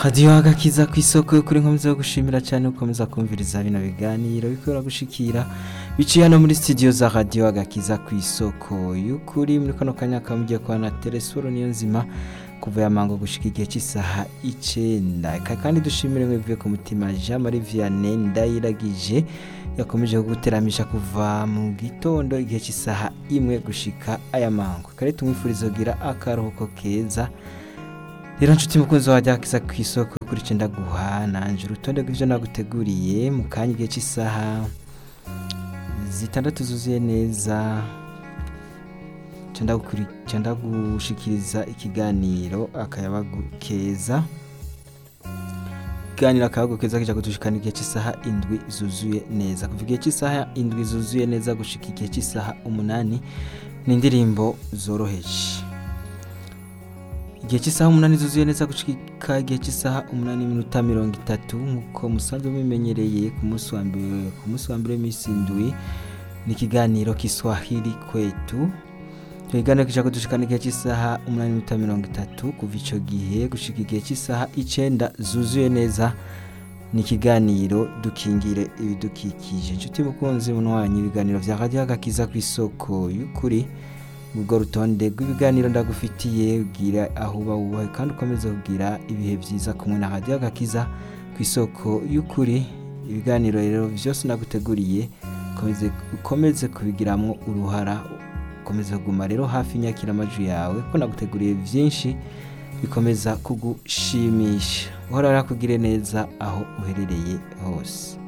radiyo agakiza ku isoko kuri nkomeza yo gushimira cyane ukomeza kumviriza bino biganiro bikora gushikira biciye hano muri studio za radiyo agakiza ku isoko y'ukuri muri kano kanya kamugiye kwa na telesforo niyo nzima kuva ya mango gushika igihe cy'isaha icenda eka kandi dushimire mwivuye ku mutima Jean Marie Vianney ndayiragije yakomeje kuguteramisha kuva mu gitondo igihe cy'isaha imwe gushika aya mango kare tumwifuriza kugira akaruhuko keza rero nshuti mukunzi wajya kiza ku isoko kuri cenda guha nanje urutonde rw'ivyo naguteguriye mu kanya igihe cy'isaha zitandatu zuzuye neza cenda gukuri- cenda gushikiriza ikiganiro akayabagu keza ikiganiro akayabagu keza kija kudushikana igihe cy'isaha indwi zuzuye neza kuva igihe cy'isaha indwi zuzuye neza gushika igihe cy'isaha umunani ni indirimbo zoroheje igihe cy'isaha umunani zuzuye neza gushika igihe cy'isaha umunani n'iminota mirongo itatu nk'uko musanzwe mubimenyereye ku munsi wa mbere ku munsi wa mbere w'iminsi indwi ni ikiganiro kiswahili kwetu icyo kiganiro kija kudushikana igihe cy'isaha umunani n'iminota mirongo itatu kuva ico gihe gushika igihe cy'isaha icenda zuzuye neza ni ikiganiro dukingire ibidukikije inshuti mukunzi munwanyi ibiganiro vya radiyo agakiza ku isoko y'ukuri ubwo rutonde rw'ibiganiro ndagufitiye ugira aho uba wubahe kandi ukomeze kugira ibihe byiza kumwe na radiyo agakiza ku isoko y'ukuri ibiganiro rero byose naguteguriye ukomeze, ukomeze kubigiramwo uruhara ukomeze kuguma rero hafi inyakiramajwi yawe ko naguteguriye byinshi bikomeza kugushimisha uhora rakugire neza aho uherereye hose